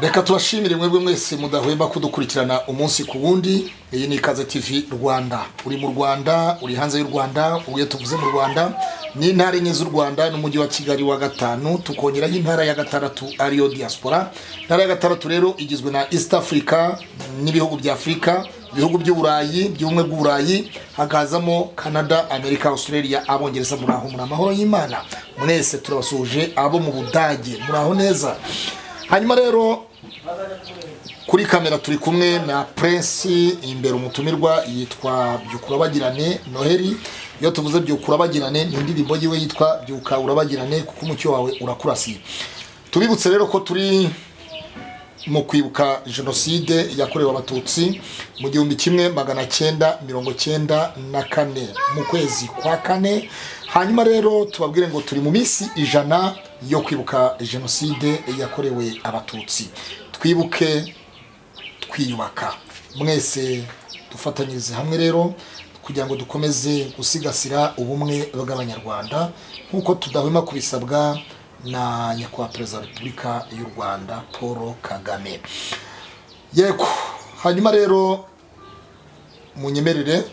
reka tubashimire mwebwe mwese mudahwema kudukurikirana umunsi ku wundi iyi ni ikaze tv rwanda uri mu rwanda uri hanze y'u rwanda ubuye tuvuze mu rwanda n'intara enye z'u rwanda n'umujyi wa kigali wa gatanu tukongeraho intara ya gatandatu ariyo diaspora intara ya gatandatu rero igizwe na east africa n'ibihugu bya afurika ibihugu by'uburayi by'ubumwe bw'uburayi hakazamo canada amerika australia abongereza muri aho muri amahoro y'imana mwese turabasuhuje abo mu budage muri aho neza hanyuma rero kuri kamera turi kumwe na prince imbere umutumirwa yitwa byukura bagirane noheli iyo tuvuze byukura bagirane ni indirimbo yiwe yitwa byuka urabagirane kuko umucyo wawe urakurasiye tubibutse rero ko turi mu kwibuka jenoside yakorewe abatutsi mu gihumbi kimwe magana cyenda mirongo cyenda na kane mu kwezi kwa kane hanyuma rero tubabwire ngo turi mu minsi ijana yo kwibuka jenoside yakorewe abatutsi twibuke twiyubaka mwese dufatanyirize hamwe rero kugira ngo dukomeze gusigasira ubumwe bw'abanyarwanda nk'uko tudahwema kubisabwa na nyakubahwa perezida wa repubulika y'u rwanda paul kagame yego hanyuma rero munyemerere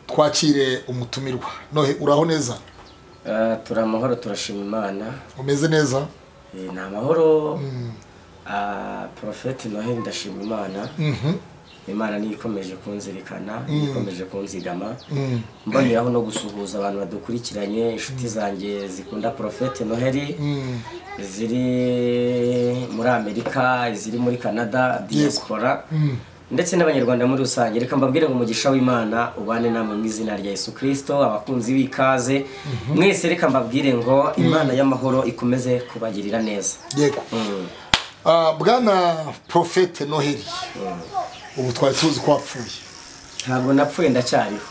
twakire umutumirwa nohe uraho neza Ah, turi amahoro turashima imana umeze neza Eh, ni amahoro Ah, porofeti noheli ndashima imana imana niyo ikomeje kunzirikana niyo ikomeje kunzigama mboneraho no gusuhuza abantu badukurikiranye inshuti zanjye zikunda porofeti noheli ziri muri amerika iziri muri canada diaspora ndetse n'abanyarwanda muri rusange reka mbabwire ngo umugisha w'imana ubane namwe mu izina rya yesu kirisito abakunzi b'ikaze mwese reka mbabwire ngo imana y'amahoro ikomeze kubagirira neza yego Ah, bwana porofete noheli ubu twari tuzi ko wapfuye ntabwo napfuye ndacyariho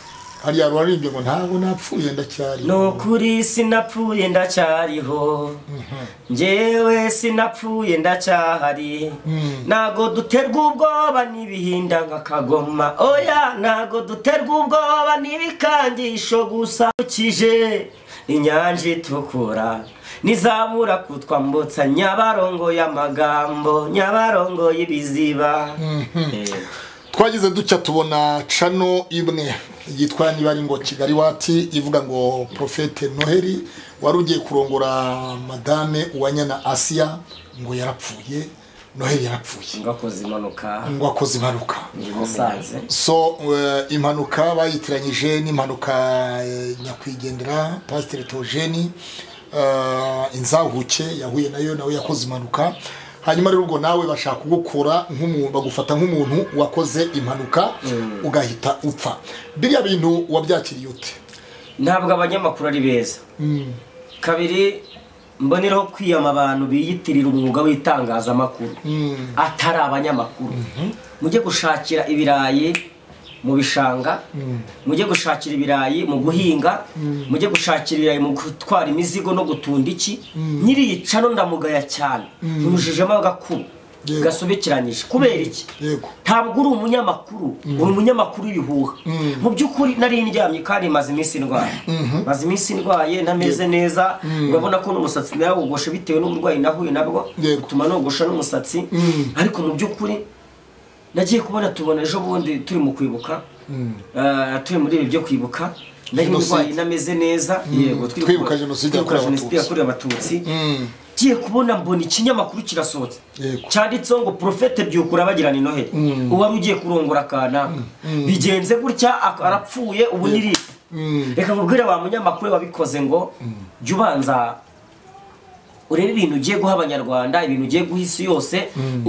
hariya rurarimbye ngo ntabwo napfuye ndacyari ni ukuri sinapfuye ndacyariho njyewe sinapfuye ndacyahari ntago duterwa ubwoba n'ibihinda nka kagoma oya ntago duterwa ubwoba n'ibikangisho gusa ukije inyanja itukura nizabura kutwambutsa nyabarongo y'amagambo nyabarongo y'ibiziba Eh. twagize dutya tubona cano imwe yitwa niba ari ngo kigali wati ivuga ngo porofete noheli wari ugiye kurongora madame uwanyana asiya ngo yarapfuye noheli yarapfuye ngo akoze impanuka ngo akoze impanuka imusanze so eh, impanuka bayitiranyije n'impanuka eh, nyakwigendera pasiteri tojeni inzahuke yahuye nayo nawe yakoze impanuka hanyuma rero ubwo nawe bashaka kugukura nk'umuntu bagufata nk'umuntu wakoze impanuka ugahita upfa biriya bintu wabyakiriye ute ntabwo abanyamakuru ari beza kabiri mboneraho kwiyama abantu biyitirira umwuga w'itangazamakuru atari abanyamakuru mujye gushakira ibirayi mu bishanga mujye gushakira ibirayi mu guhinga mujye gushakira ibirayi mu gutwara imizigo no gutunda iki nyiriyicaro ndamugaya cyane ntushijemo agakuru Yego. gasubikiranyije kubera iki yego ntabwo uri umunyamakuru uri umunyamakuru w'ibihuha mu by'ukuri nari ndyamye kandi maze iminsi ndwaye maze iminsi ndwaye ntameze neza urabona ko n'umusatsi nawogoshe bitewe n'uburwayi nahuye nabwo Yego. bituma nogosha n'umusatsi ariko mu by'ukuri nagiye kubona tubona ejo bundi turi mu kwibuka eh, turi muri ibi byo kwibuka nari Jenoside. ndwaye ntameze neza yego turi Twibuka kubona- Jenoside twibuka yakorewe Abatutsi. Jenoside yakorewe abatutsi ngiye kubona mbona ikinyamakuru kirasohotse Yego. cyanditseho ngo porofete byukura bagirana noheli uwari ugiye kurongora akanaka bigenze gutya ak- arapfuye ubu niripe reka mubwire wa munyamakuru wabikoze ngo jya ubanza urebe ibintu ugiye guha abanyarwanda ibintu ugiye guha isi yose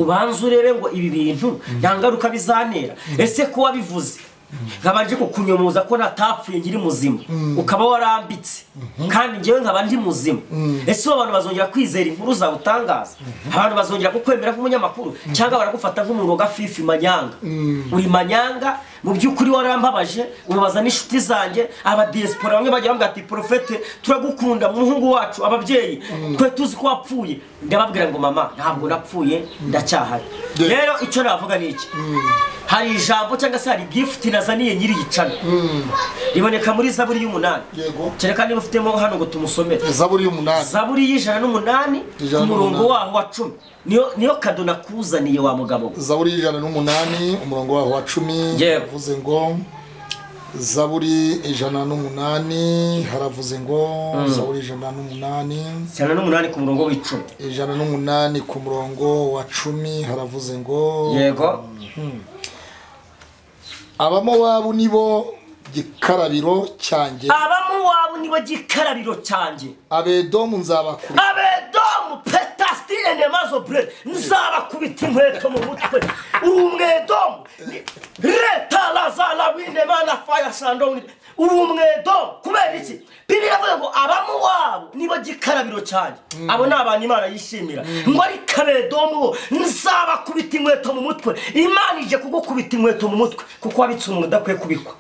ubanza urebe ngo ibi bintu nta ngaruka bizantera ese ko wabivuze nkabanje kukunyumuza ko natapfuye nkiri muzima ukaba warambitse kandi njyewe nkaba ndi muzima ese ubu abantu bazongera kwizera inkuru zawe utangaza abantu bazongera kukwemera nk'umunyamakuru cyangwa baragufata nk'umuntu wagafifi manyanga uri manyanga mu by'ukuri warambabaje ubabaza n'inshuti zanjye abadiyesipora bamwe bagira bamubwira ati porofete turagukunda muhungu wacu ababyeyi twe tuzi ko wapfuye ndababwira ngo mama ntabwo napfuye ndacyahari Yeah. rero icyo navuga ni iki hari ijambo cyangwa se hari gifuti nazaniye nyiriyicana riboneka muri zaburi y'umunani Yego. kereka niba ufitemo hano ngo tumusomere zaburi y'umunani zaburi y'ijana n'umunani Ijana ku murongo n'umunani. waho wa cumi niyo niyo kado nakuzaniye wa mugabo we zaburi y'ijana n'umunani umurongo waho wa cumi Yego. haravuze ngo zaburi ijana n'umunani haravuze ngo zaburi ijana n'umunani ijana n'umunani ku murongo w'icumi ijana n'umunani ku murongo wa cumi haravuze ngo yego abamowabu nibo gikarabiro cyanjye abamuwabu nibo gikarabiro cyanjye abedomu nzabakura abedomu petasitire nemazo bure nzabakubita inkweto mu mutwe uri umwedomu ni- leta lazara winemana faya shandoni uri umwedomu kubera iki bibiri avuga ngo abamuwabo nibo gikarabiro cyanjye abo ni abantu imana yishimira ngo ariko abedomu bo nzabakubita inkweto mu mutwe imana ije kugukubita inkweto mu mutwe kuko wabitse umuntu udakwiye kubikwa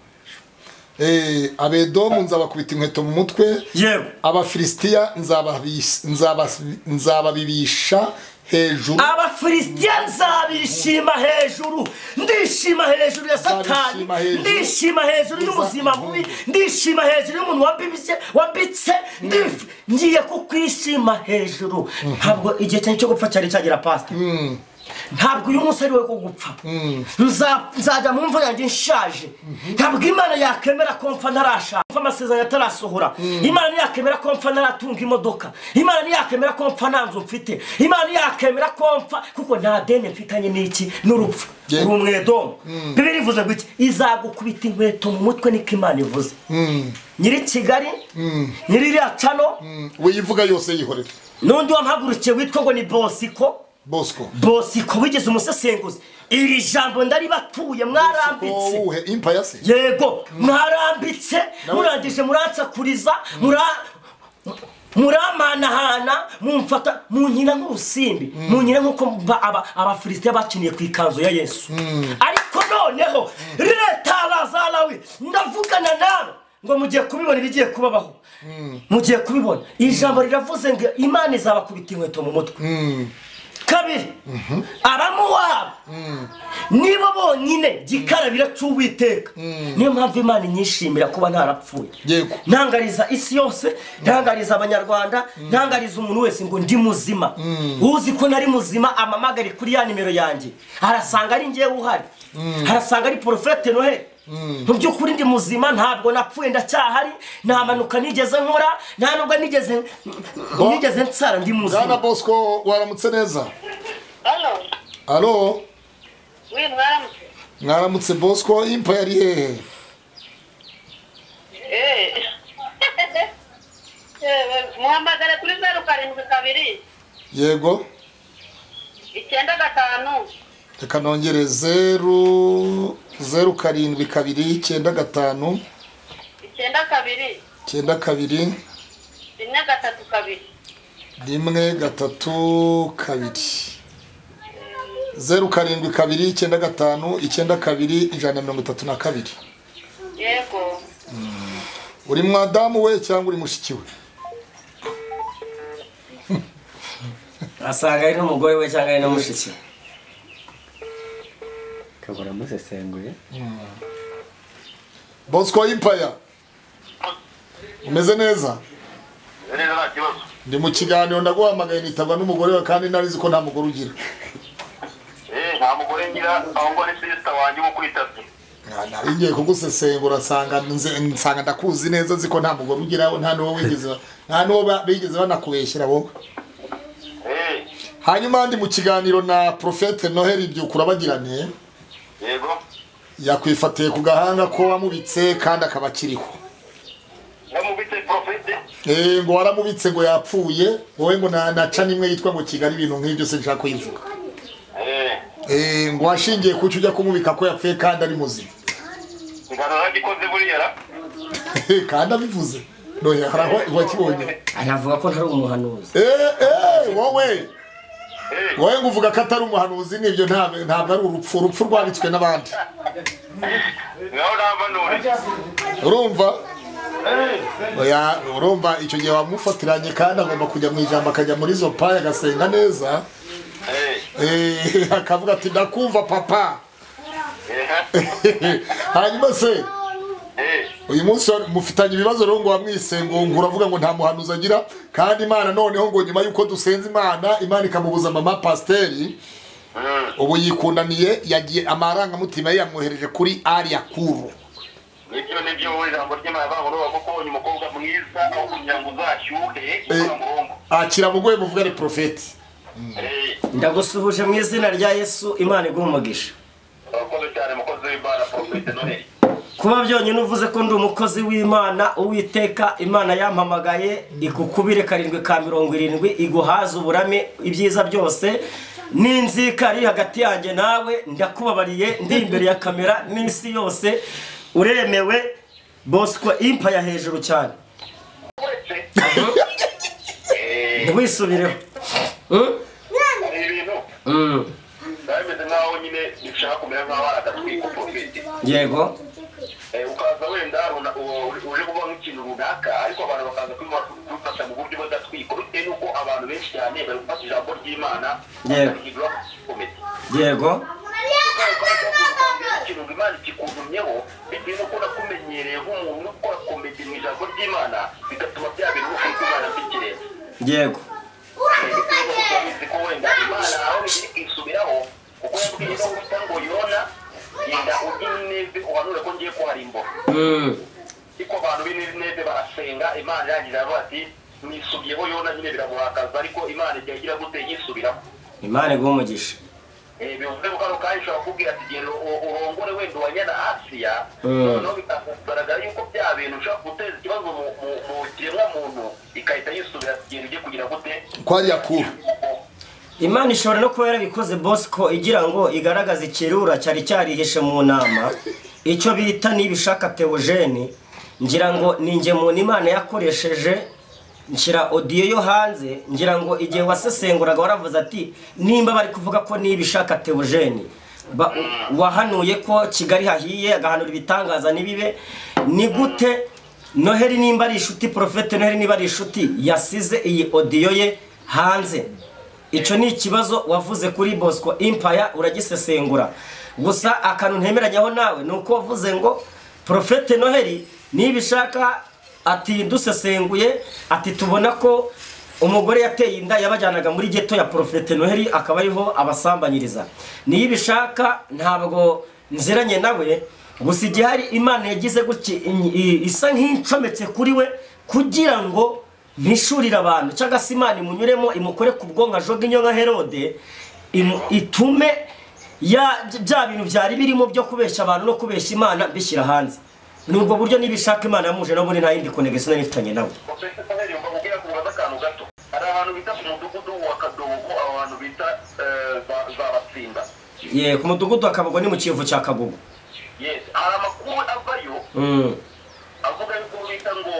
Eh, abedomu nzabakubita inkweto mu mutwe yego abafilisitiya nzababis- nzabas- nzababibisha hejuru abafilisitiya nzabishima hejuru ndishima hejuru ya satani Nzabishima hejuru. ndishima hejuru y'ubuzima bubi ndishima hejuru y'umuntu wambibye wambitse ndifi ngiye kukwishima hejuru ntabwo igihe cyanjye cyo gupfa cyari cyagera pasita ntabwo uyu munsi ari we wo gupfa Nza- nzajya mu mva yanjye nshaje ntabwo imana yakemera ko mpfa ntarashaka mpfa amasezerano atarasohora imana ntiyakemera ko mpfa ntaratunga imodoka imana ntiyakemera ko mpfa nta nzu mfite imana ntiyakemera ko mpfa kuko nta deni mfitanye n'iki n'urupfu Yeah. uri umwedomu bibiri ivuze ngo iki izagukubita inkweto mu mutwe niko imana ivuze nyiri kigali nyiri iriya cano wiyivuga yose yihorera n'undi wampagurukiye witwa ngo ni bosiko bosco bosiko wigeze umusesenguzi iri jambo ndaribatuye mwarambitse uwuhe impaya se yego mwarambitse murangije muransakuriza mura muramanahana mumfata munkina nk'urusimbi munkina nk'uko mba- aba- abafilisitiya bakiniye ku ikanzu ya yesu ariko noneho leta lazarawi ndavugana nawe ngo mugiye kubibona ibigiye kubabaho mugiye kubibona ijambo riravuze ngo imana izabakubita inkweto mu mutwe kabiri abamuwabo nibo bonyine gikarabira cy'uwiteka niyo mpamvu imana inyishimira kuba ntarapfuye Yego. ntangariza isi yose ntangariza abanyarwanda ntangariza umuntu wese ngo ndi muzima uzi ko nari muzima amamagare kuri ya nimero yanjye arasanga ari ngewe uhari arasanga ari porofete noheli mu by'ukuri ndi muzima ntabwo napfuye ndacyahari nta mpanuka nigeze nkora nta nubwo nigeze nigeze nsara ndi bwana muzima bosco waramutse neza Hano, alo we mwaramutse. mwaramutse bosco impaya ari hehe Eh. Eh, muhamagare kuri zeru karindwi kabiri yego icyenda gatanu reka nongere zeru zeru karindwi kabiri icyenda gatanu icyenda kabiri icyenda kabiri rimwe gatatu kabiri rimwe gatatu kabiri zeru karindwi kabiri icyenda gatanu icyenda kabiri ijana na mirongo itatu na kabiri yego uri mwadamu we cyangwa uri mushiki we asanga ari n'umugore we cyangwa ari na mushiki we kabura musesenguye bosco impaya umeze neza neza nta kibazo ndi mu kiganiro ndaguhamagaye nitabwa n'umugore we kandi narizi ko nta mugore ugira Eh, nta mugore ngira ahubwo ni sisita wanjye wo kwitabye Nta- nari ngiye kugusesengura nsanga nze- nsanga ndakuzi neza ziko nta mugore ugiraho nta n'uwo wigeze nta n'uwo ba- bigeze banakubeshyira wowe Eh, hanyuma ndi mu kiganiro na profete noheli byukura bagirane yego yakwifatiye ku gahanga ko wamubitse kandi akaba akiriho namubitse porofete Eh, ngo waramubitse ngo yapfuye wowe ngo na- naca n'imwe yitwa ngo kigali ibintu nk'ibyo se nshaka kuyivuga Eh, ngo washingiye kuki ujya kumubika ko yapfuye kandi ari muzima kiganiro nagikoze buriya ra Eh, kandi abivuze nohe haraho wakibonye aravuga ko ntari umuhanuzi Eh, eh, wowe Eh, wowe ngo uvuga ko atari umuhanuzi nibyo ntabwo ntabwo ari urupfu urupfu rwanditswe n'abandi ngaho nampanure urumva Oya, urumva icyo gihe wamufatiranye kandi agomba kujya mu ijambo akajya muri izo paya agasenga neza Eh, Eh, akavuga ati ndakumva papa hanyuma se ehe uyu munsi wa- mufitanye ibibazo rero ngo wamwise ngo ngo uravuga ngo nta muhanuzi agira kandi imana noneho ngo nyuma y'uko dusenze imana imana ikamubuza mama pasiteri Mm, ubu yikundaniye yagiye amarangamutima ye yamwohereje kuri ariya kuru nibyo nibyo wowe ijambo ry'imana bavuga ngo kuko ubonye umukobwa mwiza aho kugira ngo uzashyuhe uramuhombo akira mugoye muvuga ari porofeti eee ndagusuhuje mu izina rya yesu imana iguha umugisha urakoze cyane mukozi w'imana porofite noheli kuba byonyine uvuze ko ndi umukozi w'imana uwiteka imana yampamagaye igukubire karindwi ka mirongo irindwi iguhaze uburame ibyiza byose n'inzika iri hagati yanjye nawe ndakubabariye ndi imbere ya kamera n'isi yose uremewe bosco impa ya hejuru cyane uretse ntiwisubireho Mm? hari ibintu Mm. biba bimeze nk'aho nyine bishaka kumera nk'aho hari agatwiko porofite yego Eh, ukaza wenda runa- u- uje kuvuga nk'ikintu runaka ariko abantu bakaza kubiba- kubifata mu buryo badatwika bitewe n'uko abantu benshi cyane bari gufata ijambo ry'imana Yego. bakahindura komite yego ikintu ngo imana ikikuzumyeho bitewe n'uko nakumenyereye nk'umuntu ukora komedi mu ijambo ry'imana bigatuma bya bintu ukuntu imana mbikireba yego ko wenda imana aho bigiri kwisubiraho kuko yabwiye no gusa ngo yona genda ujye neza uhanure ko ngiye kuharimbura Mm. ariko abantu b'ibinezeze barasenga imana yagira ngo ati mwisubiyeho yona nyine biramuhakaza ariko imana igihe igira gute yisubiraho imana iguha umugisha Eh, bivuze ko kano kanya ushobora kukubwira ati igihe ro- u- urongore wenda uwanya na asiya Mm. noneho bikagaragara yuko bya bintu ushobora guteza ikibazo mu- mu- mu kiremwa muntu ikahita yisubira ati igihe ugiye kugira gute kwa ariya kuru imana ishobora no kuba yarabikoze bosco igira ngo igaragaze ikirura cyari cyarihishe mu nama icyo bita nibishaka teogene ngira ngo ni ingemuni imana yakoresheje nshyira odiyo yo hanze ngira ngo igihe wasesenguraga waravuze ati nimba bari kuvuga ko nibishaka teogene ba- wahanuye ko kigali hahiye agahanura ibitangaza n'ibibe ni gute noheli nimba ari inshuti porofete noheli niba ari inshuti yasize iyi odiyo ye hanze icyo ni ikibazo wavuze kuri bosco impaya uragisesengura gusa akantu ntemeranyaho nawe ni uko wavuze ngo porofete noheli nibishaka ati dusesenguye ati tubona ko umugore yateye inda yabajyanaga muri geto ya porofete noheli akaba ariho abasambanyiriza niyo ibishaka ntabwo nziranye nawe gusa igihari imana yagize gutya in- i- isa nk'incometse kuri we kugira ngo mpishurire abantu cyangwa se imana imunyuremo imukore ku bwonko ajoga inyo nka herode imu- itume ya- bya bintu byari birimo byo kubeshya abantu no kubeshya imana bishyira hanze ni ubwo buryo n'ibishaka imana yamuje no muri nta yindi konegisiyo nari nifitanye nawe profesa saberi mba mubwira kubaza akantu gato hari ahantu bita ku mudugudu wa kadogo aho hantu bita eh, za- za batsinda ye ku mudugudu wa kabugo ni mu kivu cya kagugu yes hari amakuru avayo Mm, avuga yuko bita ngo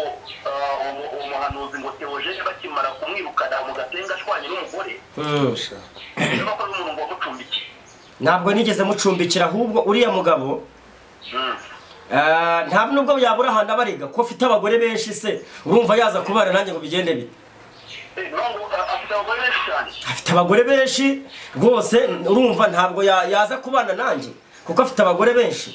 ah, umu- umuhanuzi ngo teogene bakimara kumwirukana mu gatenga ashwanye n'umugore mm. niba ko ari umuntu ngo amucumbike ntabwo nigeze mucumbikira ahubwo uriya mugabo Mm. Ah, nta nubwo yabura ahantu abariga ko afite abagore benshi se urumva yaza kubara nanjye ngo bigende bite Eh, niyo ngo, ah, afite abagore benshi cyane afite abagore benshi rwose urumva ntabwo ya- yaza kubana nanjye kuko afite abagore benshi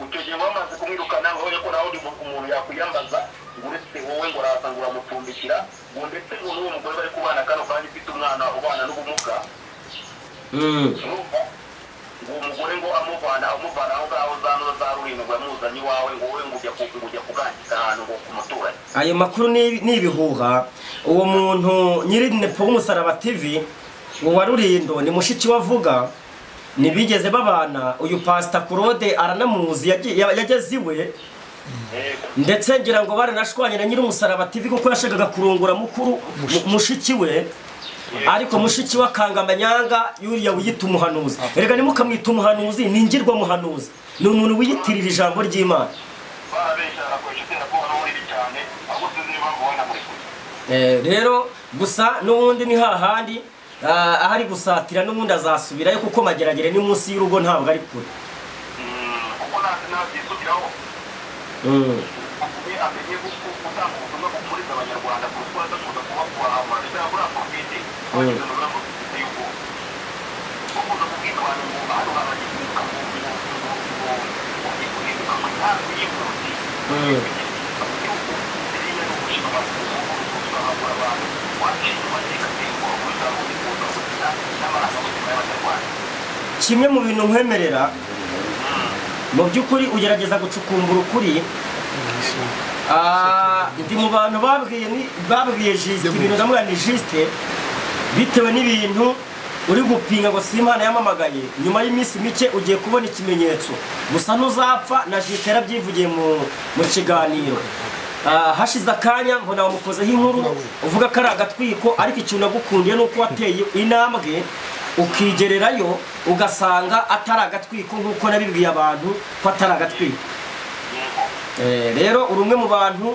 icyo gihe bamaze kumwirukana ngo ko nawe undi mu- umuntu yakwiyambaza ngo uretse wowe ngo araza ngo uramucumbikira ngo ndetse ngo n'uwo mugore bari kubana kano kandi ufite umwana ubana n'ubumuga Mm, urumva ngo uwo mugore ngo amuvana amuvana aho ngaho za no za rurindwi amuzanye iwawe ngo wowe ngo ujya ku- ngo ujya kugangiza ahantu ngo ku muturanyi ayo makuru ni ni ibihuha uwo muntu nyiri nepo w'umusaraba tv uwa rurindo ni mushiki we avuga ntibigeze babana uyu pasita claude aranamuzi yagiye- yageze iwe Yego. ndetse ngira ngo baranashwanye na nyiri umusaraba tv kuko yashakaga kurungura mukuru mu- mushiki we ariko mushiki we akanga amanyanga yuriya wiyita umuhanuzi erega ntimukamwita umuhanuzi ni ingirwa muhanuzi ni umuntu wiyitirira ijambo ry'imana barabeshya barakoresha iterabwoba n'uburiri cyane ahubwo sinzi niba mubona muri kure Eh, rero gusa n'ubundi ni hahandi ah, ahari gusatira n'ubundi azasubirayo kuko mageragere ni munsi y'urugo ntabwo ari kure Mm, kuko ntazi nabyisubiraho akuye amenye kuko gutanga ubutumwa bupfuriza abanyarwanda kuko adakunda kuba kubahamura ndetse na buriya porofite abagize mu birango bifite y'ubwoba bakunda kubwira abantu ngo hano habagize umwuka mubi kimwe mu bintu nkwemerera mu by'ukuri ugerageza gucukumbura ukuri Ah, ndi mu bantu babwiye ni- babwiye jisite ibintu ndamubwira ni jisite bitewe n'ibintu uri gupinga ngo si imana yamamagaye nyuma y'iminsi mike ugiye kubona ikimenyetso gusa ntuzapfa na jisite yarabyivugiye mu, mu kiganiro Ah, hashize akanya mbona wamukozeho inkuru uvuga ko ari agatwiko ariko ikintu nagukundiye ni uko wateye intambwe ukigererayo ugasanga atari agatwiko nk'uko nabibwiye abantu ko atari agatwiko Eh, rero uri umwe mu bantu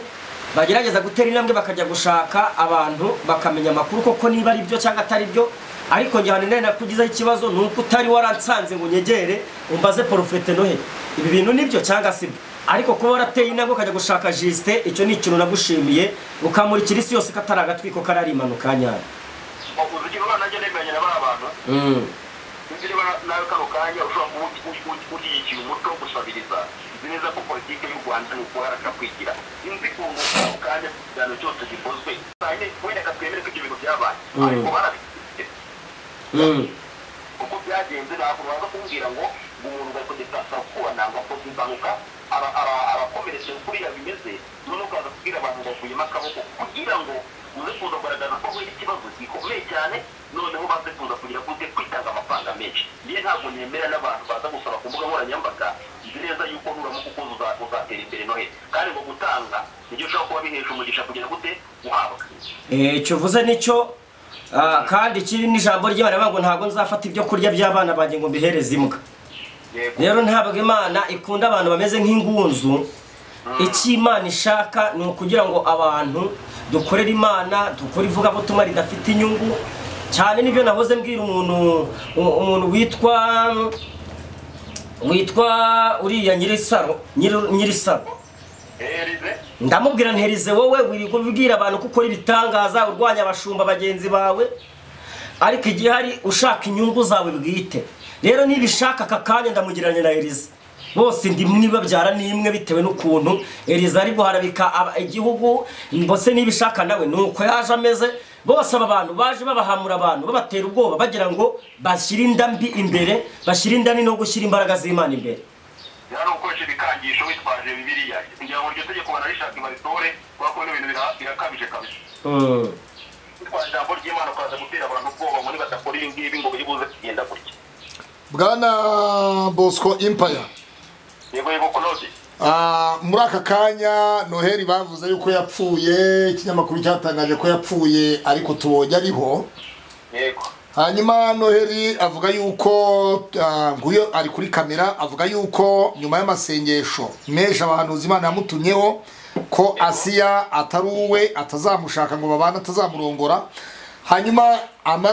bagerageza gutera intambwe bakajya gushaka abantu bakamenya amakuru koko niba ari byo cyangwa atari byo ariko njye hano nari nakugizeho ikibazo ni uko utari waransanze ngo unyegere umbaze porofete nohe ibi bintu ni byo cyangwa si byo ariko kuba warateye intambwe ukajya gushaka jisite icyo ni ikintu nagushimiye ukamurikira isi yose ko atari agatwiko karari impanuka nyayo uzi ikintu nanjye nemeranya na ba bantu Mm. ibyo niba nawe kano kanya ushobora kuba ugi- ugi- ugishyigikiye umuco wo gusabiriza uzi neza ko politiki y'u rwanda ni ukuharaka kwigira sinzi ukuntu ako kanya ikiganiro cyose gikozwe cyane wenda katwemere ko ibyo bintu byabaye Mm. ariko barabifite Mm. uko byagenze ntabwo baza kumbwira ngo ngo umuntu ugategeka sakubana ngo akoze impanuka ara- ara- arakomeretse kuriya bimeze none ukaza kubwira abantu bavuyemo akaboko kugira ngo uze kuza kugaragaza ko hari ikibazo gikomeye cyane noneho baze kuza kugira ngo uze kwitanga amafaranga menshi niyo ntabwo nemera n'abantu baza gusaba ku mbuga nkoranyambaga nzi neza yuko nuramuka ukoze uza- uzatera imbere noheli kandi ngo gutanga nibyo ushobora kuba bihesha umugisha kugira gute guhabwa Eh, icyo uvuze nicyo ah, kandi ikiri n'ijambo ry'abana bavuga ngo ntabwo nzafata ibyo kurya by'abana banjye ngo mbihereze imbwa yego rero ntabwo imana ikunda abantu bameze nk'ingunzu icyo imana ishaka ni ukugira ngo abantu dukorere imana dukore ivugabutumwa ridafite inyungu cyane n'ibyo nahoze mbwira umuntu u- umuntu witwa witwa uriya nyirisaro nyiri- nyirisaro herize ndamubwira nterize wowe wirirwa ubwira abantu ko ukora ibitangaza urwanya abashumba bagenzi bawe ariko igihe hari ushaka inyungu zawe bwite rero niba ishaka aka kanya ndamugereranya na eriza bose ndi mwe babyara nimwe bitewe n'ukuntu eriza ari guharabika aba- igihugu mbese niba ishaka nawe ni uko yaje ameze bose aba bantu baje babahamura abantu babatera ubwoba bagira ngo bashyire inda mbi imbere bashyire inda ni no gushyira imbaraga z'imana imbere yari ukoresha ibikangisho witwaje bibiliya kugira ngo iryo tegeko banarishake baritore kubera ko bino bintu bira- birakabije kabisa Mm. witwaje ijambo ry'imana ukaza gutera abantu ubwoba ngo nibadakora ibi ngibi ngo biri buze kugenda gutya bwana bosco impaya yego yego konode Ah, muri aka kanya noheli bavuze yuko yapfuye ikinyamakuru cyatangaje ko yapfuye ariko tubonye ariho yego hanyuma noheli avuga yuko ah, nguyo ari kuri kamera avuga yuko nyuma y'amasengesho menshi abahanuzi imana yamutumyeho ko asiya atari uwe atazamushaka ngo babane atazamurongora hanyuma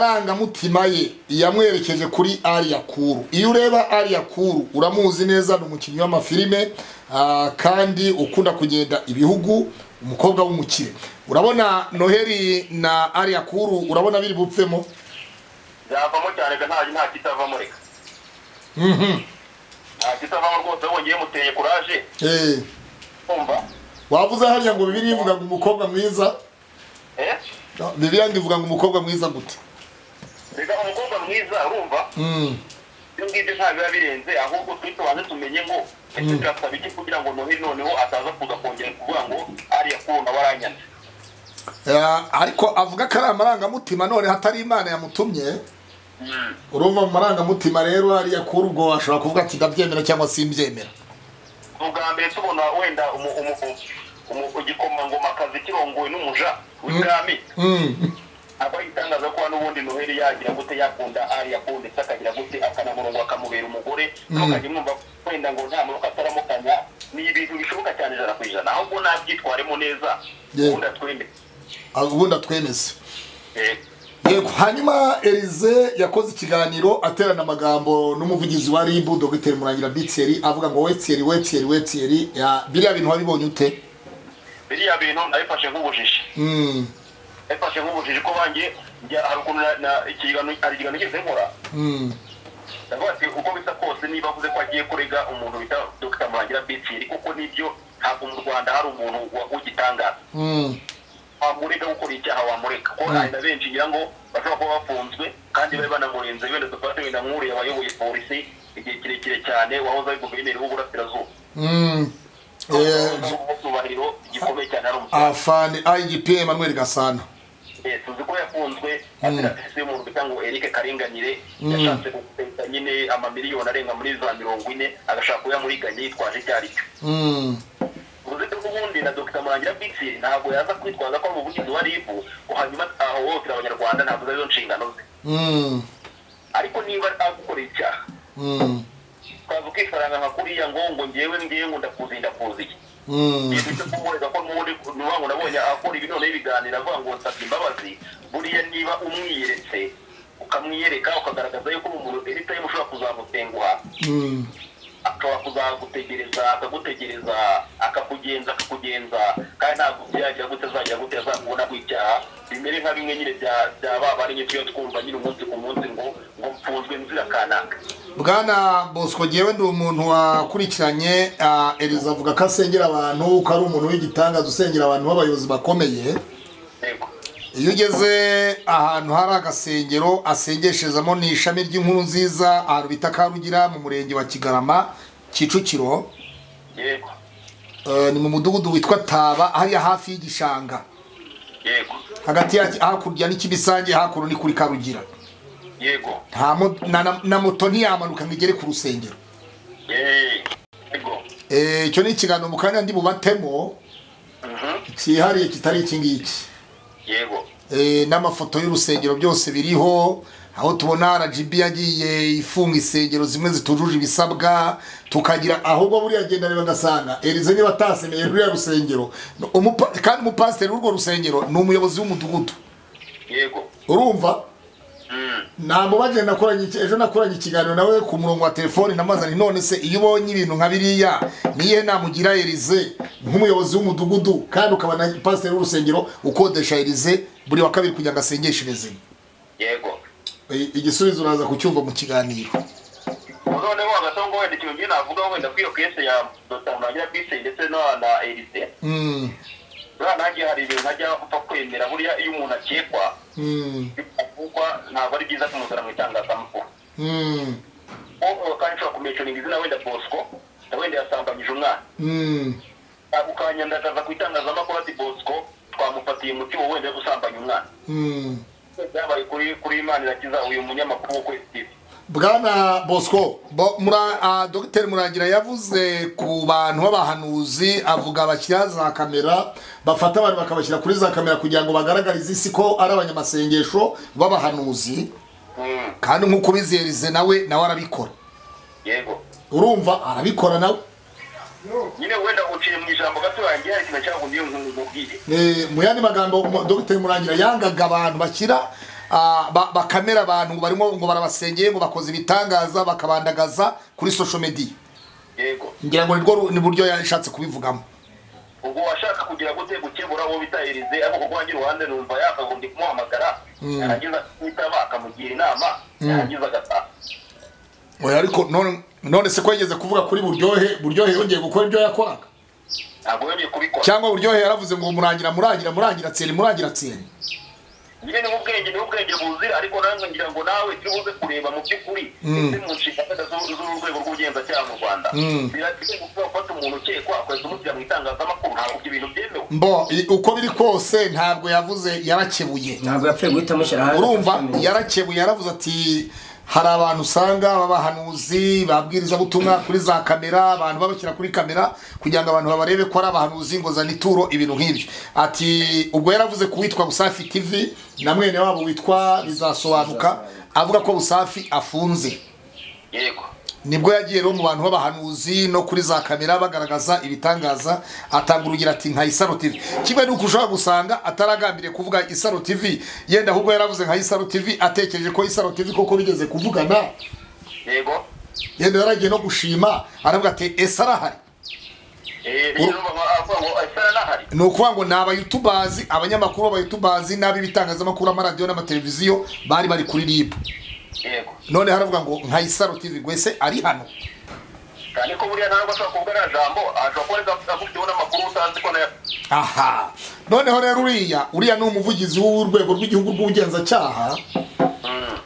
amarangamutima ye yamwerekeje kuri ariya kuru iyo ureba ariya kuru uramuzi neza ni umukinnyi w'amafilime ah, kandi ukunda kugenda ibihugu umukobwa w'umukire urabona noheli na ariya kuru urabona biri bupfemo byavamo cyane ga nta nta kitavamo reka Mhm. nta kitavamo rwose wongeye muteye kuraje Eh, kumva wavuze hariya ngo bibiri ivuga ngo umukobwa mwiza eh bibiri ngo ivuga ngo umukobwa mwiza gute reka umukobwa mwiza urumva Mm, ibyo ngibyo nta biba birenze ahubwo turi tubanze tumenye ngo ese turasaba iki kugira ngo noheli noneho ataza kuza kongera kuvuga ngo ariya kuruna waranyana ah, ariko avuga ko ari amarangamutima none hatari imana yamutumye urumva mu marangamutima rero hariya kuri ubwo ashobora kuvuga ati ndabyemera cyangwa simbyemera ubwa mbere tubona wenda umu- umu- umu- igikomangomakazi kirongowe n'umuja w'ibwami Mm, aba yitangaza ko n'ubundi noheli yagira gute yakunda ari yakunda ndetse akagira gute akanamurongo akamubera umugore ntukajya mwumva wenda ngo nta murongo ataramukanya ni ibintu bishoboka cyane ijana ku ijana ahubwo nabyitwaremo neza Yeah. ubundi atwemere ah, ubundi atwemeze Eh, yego hanyuma erize yakoze ikiganiro aterana amagambo n'umuvugizi wa ribu dogiteri murangira bitseri avuga ngo wetseri wetseri wetseri Ah, biriya bintu wabibonye ute biriya bintu nabifashe nk'ubujiji Mm, nabifashe nk'ubujiji ko banjye njya- hari ukuntu na- na- ikiganiro- hari ikiganiro cyose nkora mm. ndavuga ati uko bisa kose sinzi niba avuze ko agiye kurega umuntu bita dr murangira betiyeri kuko nibyo ntabwo mu rwanda hari umuntu wa- w'igitangaza Mm. wamurega gukora icyaha wamureka kuko hari na benshi ngira ngo bashobora kuba bafunzwe kandi bari banamurenze wenda dufate na mwuriye wayoboye polisi igihe kirekire cyane wahoze ari guverineri w'uburasirazuba Mm. Eh, cyubahiro gikomeye cyane hari umutima afande igp emmanuel gasana Eh, tuzi ko yafunzwe azira serivisi y'umuntu bita ngo erike karinganire yashatse gukubita nyine amamiliyoni arenga muri za mirongo ine agashaka kuyamuriganya yitwaje icyo ari cyo Mm. uruzi ko ubundi na dr murangira bisi ntabwo yaza kwitwaza ko ari umuvugizi wa ribu ngo hanyuma ahohotera abanyarwanda ntabwo arizo nshingano ze Mm. ariko niba agukorera icyaha Mm. twaza ukifaranga nka kuriya ngo ngo ngewe ngewe ngo ndakuzi ndakuziye Mm. ibyo kumurega ko n'ubundi niba ngo nabonye akora ibi noneho ibiganiro avuga ngo nsabye imbabazi buriya niba umwiyeretse ukamwiyereka ukagaragaza yuko uri umuntu eri tayimu ushobora kuzamutenguha Mm. akaba kuzagutegereza akagutegereza akakugenza akakugenza kandi ntabwo byagira gute azagira gute azamubona kw'icyaha bimere nka bimwe nyine bya- bya ba bari nyine tuyo twumva nyine umunsi ku munsi ngo ngo mfunzwe nzira kanaka bwana bosco ngewe ndi umuntu wakurikiranye ah, eliza avuga ko asengera abantu ko ari umuntu w'igitangaza usengera abantu b'abayobozi bakomeye yego iyo ugeze ahantu hari agasengero asengesherezamo ni ishami ry'inkuru nziza ahantu bita karugira mu murenge wa kigarama kicukiro yego Eh, ni mu mudugudu witwa taba hariya hafi y'igishanga yego hagati ya hakurya n'ikibisange hakuno ni kuri karugira yego nta mo- na- na- na moto ntiyamanuka ngo igere ku rusengero Yee. yego Eh, icyo ni ikiganiro mu kanya ndi bubatemo Mhm. cyihariye kitari iki ngiki yego Eh, n'amafoto y'urusengero byose biriho aho tubona rgb yagiye ifunga insengero zimwe zitujuje ibisabwa tukagira ahubwo buriya agenda reba agasanga erize niba atasemeye ruriya rusengero No, umupa- kandi umupasiteri w'urwo rusengero ni umuyobozi w'umudugudu yego urumva Mm. ntabwo bagenda nakoranye iki- ejo nakoranye ikiganiro nawe ku murongo wa telefoni namazani none se iyo ubonye ibintu nka biriya niyihe nama ugira erize nk'umuyobozi w'umudugudu kandi ukaba na pasiteri w'urusengero ukodesha erize buri wa kabiri kugira ngo asengesherezemo yego I- igisubizo uraza kucyumva mu kiganiro noneho hagataho ngo wenda ikintu ngenda navugaho wenda kuri iyo kese ya dr murangira bisi ndetse na na elise Mm, buriya nanjye hari ibintu ntajya upfa kwemera buriya iyo umuntu akekwa mm, avugwa ntabwo ari byiza kumuzana mu itangazamakuru mm, wowe kandi ushobora kumecoringa izina wenda bosco na wenda yasambanyije umwana mm, ukanyandagaza ku itangazamakuru ati bosco twamufatiye umuti wowe wenda wo gusambanya umwana mm. byabaye kuri kuri imana irakiza uyu munyamakuru wo kwezi tv bwana bosco bo- mura- ah, dogiteri murangira yavuze ku bantu b'abahanuzi avuga bashyira za kamera bafata abantu bakabashyira kuri za kamera kugira ngo bagaragarize isi ko ari abanyamasengesho b'abahanuzi Mm. kandi nk'uko ubizihirize nawe nawe arabikora yego urumva arabikora nawe nyine wenda uciye mu ijambo gato yanjye hari ikintu cyagumiye nkubwire Eh, mu yandi magambo mu- dogiteri murangira yangaga abantu bashyira ah, ba- bakamera abantu barimo ngo barabasengeye ngo bakoze ibitangaza bakabandagaza kuri social media yego ngira ngo nirwo ru- ni buryo yashatse kubivugamo ubwo washaka kugira gute gukemura uwo bita erize ariko kuko wanjye uruhande numva yakagombye kumuhamagara yarangiza kwitaba akamugira inama yarangiza agataha oya ariko none- none se ko yigeze kuvuga kuri buryohe buryohe yongeye gukora ibyo yakoraga ntabwo yongeye kubikora cyangwa buryohe yaravuze ngo murangira murangira murangira tseri murangira tseri nyine ni ubwenge ni ubwenge buzira ariko nanjye ngira ngo nawe turi buze kureba mu by'ukuri ndetse mu nshingano z'u- z'urwego rw'ubugenzacyaha mu rwanda birakwiye gukuba gufata umuntu ukekwa akahita umushyira mu itangazamakuru ntabwo ibyo bintu byemewe mbo i- uko biri kose ntabwo yavuze yarakebuye ntabwo yapfuye guhita amushyira hanze urumva akamenya. yarakebuye yaravuze ati hari abantu usanga b'abahanuzi babwiriza butumwa kuri za kamera abantu babashyira kuri kamera kugira ngo abantu babarebe ko ari abahanuzi ngo zana ituro ibintu nk'ibyo ati ubwo yaravuze ku witwa busafi tv na mwene wabo witwa bizasobanuka avuga ko busafi afunze yego nibwo yagiye rero mu bantu b'abahanuzi no kuri za kamera bagaragaza ibitangaza atanga urugero ati nka isaro tv kimwe n'uko ushobora gusanga ataragambiriye kuvuga isaro tv yenda ahubwo yaravuze nka isaro tv atekereje ko isaro tv koko bigeze kuvugana yego yenda yaragiye no gushima aravuga ati ese arahari Eh, rero avuga ngo esara nahari ni ukuvuga ngo ni abayutubazi abanyamakuru b'abayutubazi n'ab'ibitangazamakuru amaradiyo n'amateleviziyo bari bari kuri ribu yego none haravuga ngo nka isaro tv gwese ari hano cyane ko buriya ntabwo ashobora kuvuga nta jambo ashobora kuba ariko akubwira n'amakuru usanze ko nayo aha noneho rero uriya uriya ni umuvugizi w'urwego rw'igihugu rw'ubugenzacyaha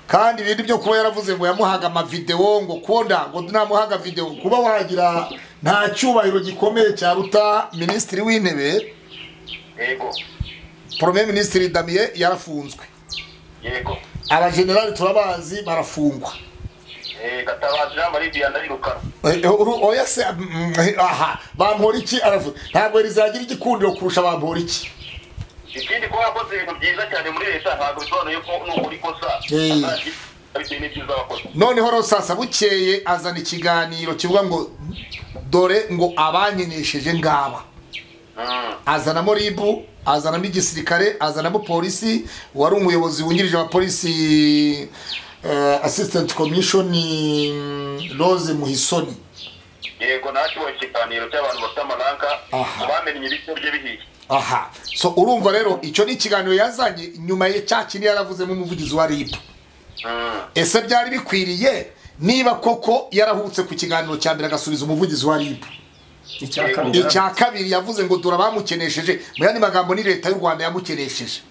kandi ibindi byo kuba yaravuze ngo yamuhaga amavidewo ngo konda ngo namuhaga videwo kuba wagira nta cyubahiro gikomeye cyaruta minisitiri w'intebe yego porome minisitiri damiye yarafunzwe yego abajenerali turabazi barafungwa Eh, gatabazi jean marie vianney rukara Eh, eh, uru- oya se mm, eh, aha bampora iki aravuga ntabwo rizagira igikundiro kurusha bampora iki ikindi kuba yakoze ibintu byiza cyane muri leta ntabwo bisobanuye ko nukora ikosa Eh. bitewe n'ibyiza wakoze noneho rero sasa bukeye azana ikiganiro kivuga ngo dore ngo abanyenesheje ngaba Mm. azanamo ribu azanamo igisirikare azanamo polisi wari umuyobozi wungirije wa polisi eh, assistant commission rose muhisoni yego nakibonye ikiganiro cy'abantu bafite amaranka Aha. bamenye ibice bye bihiye aha so urumva rero icyo ni ikiganiro yazanye nyuma ya cya kindi yaravuzemo umuvugizi wa ribu Mm. ese byari bikwiriye niba koko yarahubutse ku kiganiro cya mbere agasubiza umuvugizi wa ribu icya kabiri icya kabiri yavuze ngo dura bamukenesheje mu yandi magambo ni leta y'u rwanda yamukenesheje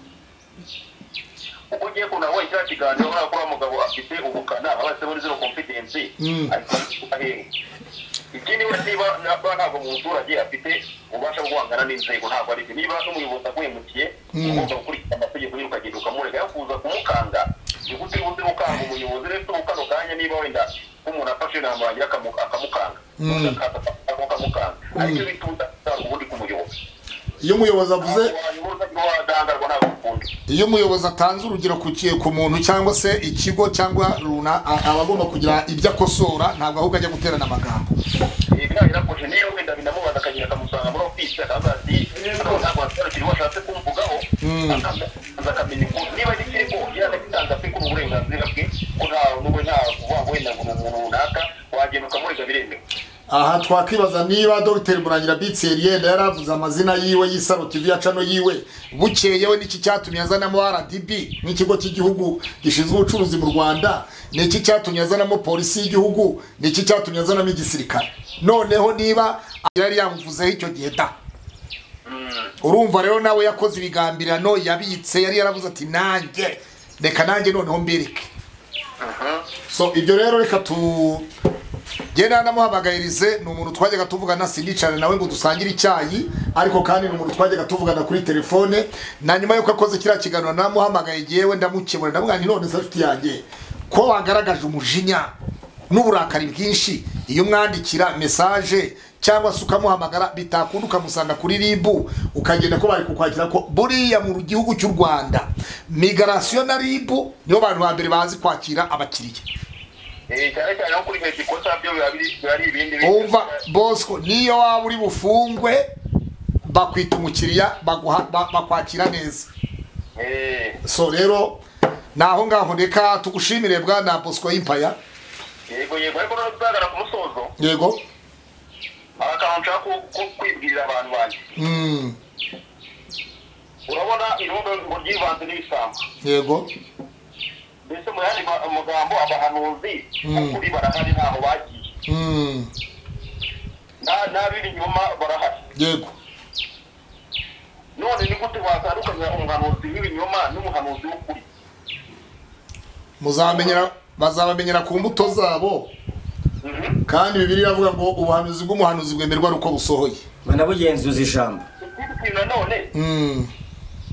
uko ugiye kuntu abonye cya kiganiro urabona ko uriya mugabo afite ubukana abase muri zero confidence Mm. ariko ahera ikindi we niba naba ntabwo mu muturage afite ubasha bwo guhangana n'inzego ntabwo ari byo niba n'umuyobozi aguhemukiye ugomba gukurikiza amategeko y'uko ukagenda ukamurega yo kuza kumukanga ni gute uzi gukanga umuyobozi rero uturuka kano kanya niba wenda nk'umuntu afashe inama yagira akamu- akamukanga Mm. akamukanga ariko iyo bituza ntabwo ubundi kumuyobozi iyo umuyobozi avuze ntabwo wayoboza niba wadangarwa ntabwo ukunda iyo umuyobozi atanze urugero ku ki- ku muntu cyangwa se ikigo cyangwa runa a- aba agomba kugira ibyo akosora ntabwo ahubwo ajya guterana amagambo ibijyanye na koje niyo wenda binamubaza akagira akamusanga muri ofisi akaza ati "Hano ntabwo wasobanukiriwe washatse kumvugaho akaza akamenya ukuntu niba ari kirimo yajya gitanga pe kuri uburenganzira bwe ko nta n'ubu nta kuvuga ngo wenda ngo ni umuntu runaka wagenda ukamurega biremewe aha twakwibaza niba dogiteri murangira bitseri yenda yaravuze amazina yiwe y'isaro tv ya cano yiwe bukeye we n'iki cyatumye azanamo rdb nk'ikigo cy'igihugu gishinzwe ubucuruzi mu rwanda n'iki cyatumye azanamo polisi y'igihugu n'iki cyatumye azanamo igisirikare noneho niba yari yamuvuzeho icyo gihe da urumva rero nawe yakoze ibigambirano yabitse yari yaravuze ati nanjye reka nanjye noneho mbirike so ibyo rero reka tu genda namuhamagayirize ni umuntu twajyaga tuvugana sinicare nawe ngo dusangire icyayi ariko kandi ni umuntu twajyaga tuvugana kuri telefone na nyuma y'uko akoze kiriya kiganiro namuhamagaye jyewe ndamukemura ndamubwira nti none se nshuti yanjye ko wagaragaje umujinya n'uburakari bwinshi iyo umwandikira mesaje cyangwa se ukamuhamagara bitakunda ukamusanga kuri ribu ukagenda ko bari kukwakira ko buriya mu gihugu cy'u rwanda migarasiyo na ribu nibo bantu ba mbere bazi kwakira abakiriya Eh, cyane cyane nko kuri hejuru ikosa byo biba biri- biba ari ibindi bintu. umva bosco niyo waba uri bufungwe bakwita umukiriya baguha- ba- bakwakira neza Eh, so rero ni aho ngaho reka tugushimire bwana bosco y'impaya yego yego ariko noneho tuzagana ku musozo yego hari akantu nshaka ku- ku- kwibwirira abantu banjye Mm, urabona irondo ngo ryivanze n'ibisambo yego mbese mu yandi ma- magambo abahanuzi Mm. ukuri barahari ntaho bagiye Mm, Na- n'abiri inyuma barahari yego none ni gute watandukanya umuhanuzi w'ibinyoma n'umuhanuzi w'ukuri muzabamenyera bazabamenyera ku mbuto zabo Mhm. kandi bibiri iravuga ngo ubuhanuzi bw'umuhanuzi bwemerwa ari uko busohoye mwe nabugenzuza ijambo ikindi kintu nanone Mm,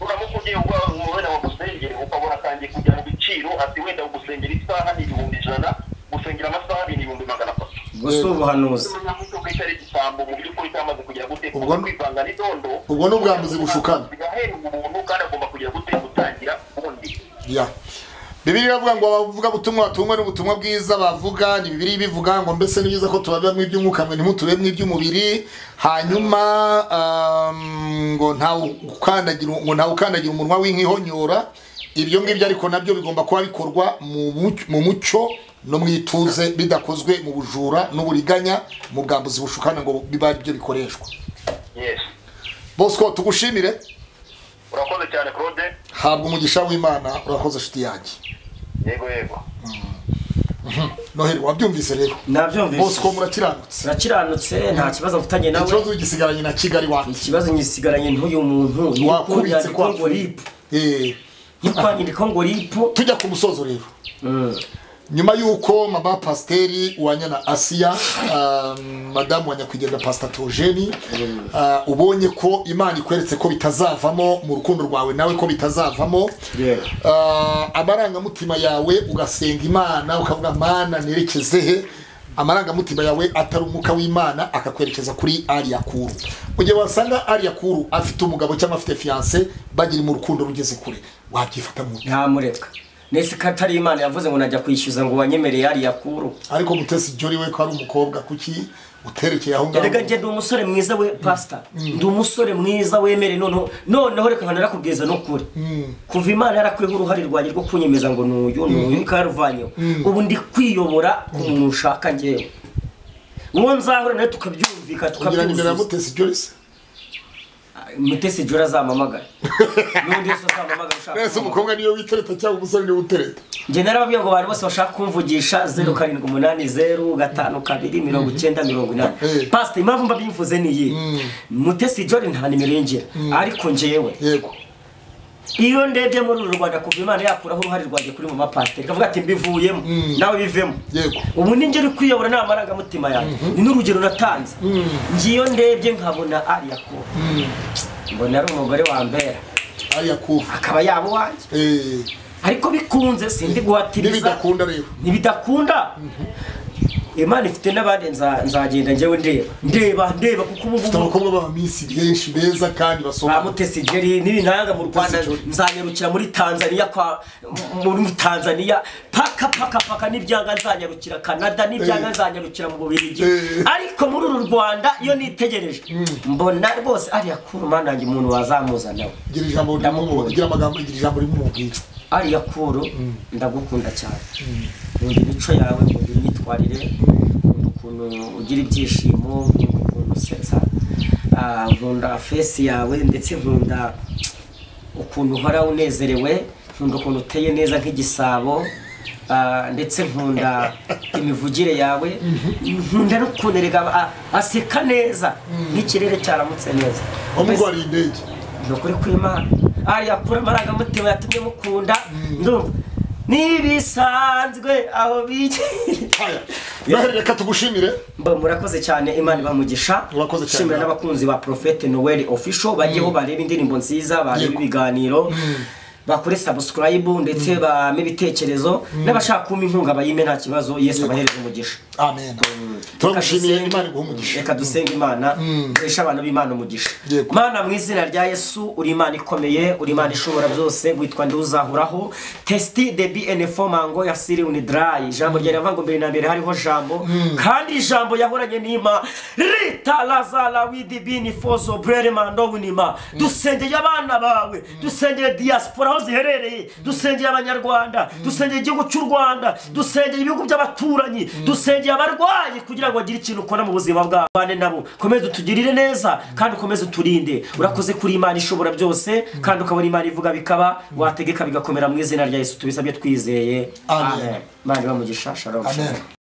uramuka ugiye uba- wenda bagusengere ukabona atangiye kujya mu biciro ati wenda gusengera isaha ni ibihumbi ijana gusengera amasaha ni ibihumbi magana atatu gusa ubuhanuzi umunyamuco bwitari igisambo mu by'ukuri cyamaze kugera gute Ubwo- kwivanga n'idondo ubwo ni ubwambuzi bushukana bigahera umuntu kandi agomba kugera gute gutangira ubundi ya bibiri iravuga ngo abavuga butumwa batumwe n'ubutumwa bwiza bavuga ni bibiri bivuga ngo mbese ni byiza ko tubabiramo iby'umwuka mwe ntimutubemo iby'umubiri hanyuma um, ngo ntawe ukandagira ngo ntawe ukandagira umunwa w'inkihonyora ibyo ngibyo ariko nabyo bigomba kuba bikorwa mu muc- mu mucyo no mu ituze bidakozwe mu bujura n'uburiganya mu bwambuzi bushukana ngo biba ari byo bikoreshwa yes bosco tugushimire urakoze cyane claude habwa umugisha w'imana urakoze nshuti yanjye yego yego noheli wabyumvise rero bose uko nabyumvise murakiranutse nakiranutse nta kibazo mfitanye nawe ikibazo gisigaranye na kigali wacu ikibazo ngisigaranye n'uyu muntu ni uko wakubitse nyandiko ngo kwa ripu Eh, nyandiko ngo ripu tujya ku musozo rero nyuma y'uko mama pasiteri wanya na asiya ah, madamu wa nyakwigendera pasita teogeni ah, ubonye ko imana ikweretse ko bitazavamo mu rukundo rwawe nawe ko bitazavamo Yeah. Ah, amarangamutima yawe ugasenga imana ukavuga mana nerekeze he amarangamutima yawe atari umwuka w'imana akakwerekeza kuri ariya kuru mu gihe wasanga ariya kuru afite umugabo cyangwa afite fiyanse bagiri mu rukundo rugeze kure wabyifata mu ntamureka nese ko atari imana yavuze ngo najya kwishyuza ngo wanyemereye hariya kuru ariko mutesi jori we ko ari umukobwa kuki uterekeye aho ngaho erega njye ndi umusore mwiza we pasita ndi umusore mwiza wemere noneho noneho reka nkana nakubwiza n'ukuri kuva imana yarakwiyeho uruhare rwanjye rwo kunyemeza ngo ni uyu ni uyu ikaruvanyeho ubu ndi kwiyobora umuntu ushaka njyewe uwo nzahura nawe tukabyumvika kugira nimero ya tukabyuzuza mutesi jori se mutesi jora azamamagara n'undi wese azamamagara ushaka mwese kumamagara. umukobwa niyo witereta cyangwa umusore niwe utereta njye narababwiye ngo abantu bose bashaka kumvugisha zeru karindwi umunani zeru gatanu kabiri mirongo icyenda mirongo inani Eh. pasita impamvu mba bimvuze niyi mutesi jori nta nimero yinjira ariko njyewe yego iyo ndebye muri uru rwanda kuva imana yakuraho uruhare rwanjye kuri mu mapasiteri ikavuga ati mbivuyemo nawe bivemo Yego. ubu ni ngeri kwiyobora nta marangamutima yanjye ni n'urugero natanze ngiyo ndebye nkabona ariya kuba mbona ari umugore wambera ariya kuru akaba yaba uwanjye Eh, ariko bikunze sindi guhatiriza n'ibidakunda rero ntibidakunda imana ifite n'abandi nza- nzagenda njyewe ndeba ndeba ndeba kuko ubu mfite ngubu abakobwa b'abaminsi benshi beza kandi ba basoma mutesi jeri n'ibintanga mu rwanda Mutesi Jolly. nzanyarukira muri tanzania kwa muri tanzania paka paka paka n'ibyanga nzanyarukira canada n'ibyanga Eh. nzanyarukira mu bubirigi Eh. ariko muri uru rwanda iyo nitegereje mbona rwose ariya kuru mana yanjye umuntu wazamuzana nawe gira ijambo rimwe Ndamukunda. gira amagambo gira ijambo rimwe umubwira ariya kuru ndagukunda cyane nkunda imico yawe nkunda imyitwarire nkunda ukuntu ugira ibyishimo nkunda ukuntu usetsa ah, nkunda fesi yawe ndetse nkunda ukuntu uhora unezerewe nkunda ukuntu uteye neza nk'igisabo ah, ndetse nkunda imivugire yawe nkunda n'ukuntu erega a- aseka neza nk'ikirere cyaramutse neza wamurwariye indege ni ukuri kw'imana ariya kure amarangamutima yatumye mukunda ndumva ntibisanzwe aho bigeye aya noheli reka tugushimire mba murakoze cyane imana ibamugisha Murakoze cyane. Nshimira n'abakunzi ba profete noel official bajyeho bareba indirimbo nziza bareba Yego. ibiganiro bakore subscribe ndetse bame ibitekerezo n'abashaka kumpa inkunga bayime nta kibazo yesu abahereze umugisha amen turagushimiye imana iguha umugisha reka dusenge imana duheshe abantu b'imana umugisha Yego. mana mu izina rya yesu uri imana ikomeye uri imana ishobora byose witwa nduzahuraho testi de bnfo mango ya siriuni dry ijambo rya rava ngo mbere na mbere hariho jambo kandi ijambo yahoranye n'ima rita lazara widi bini fozo brere mando winima dusengeye abana bawe dusengeye diaspora aho ziherereye dusengeye abanyarwanda dusengeye igihugu cy'u rwanda dusengeye ibihugu by'abaturanyi dusengeye abarwayi kugira ngo bagire ikintu ukora mu buzima bwabo bane nabo komeza utugirire neza kandi ukomeze uturinde urakoze kuri imana ishobora byose kandi ukabona imana ivuga bikaba wategeka bigakomera mu izina rya yesu tubisabye twizeye Amen. amen imana ibamugisha shalom amen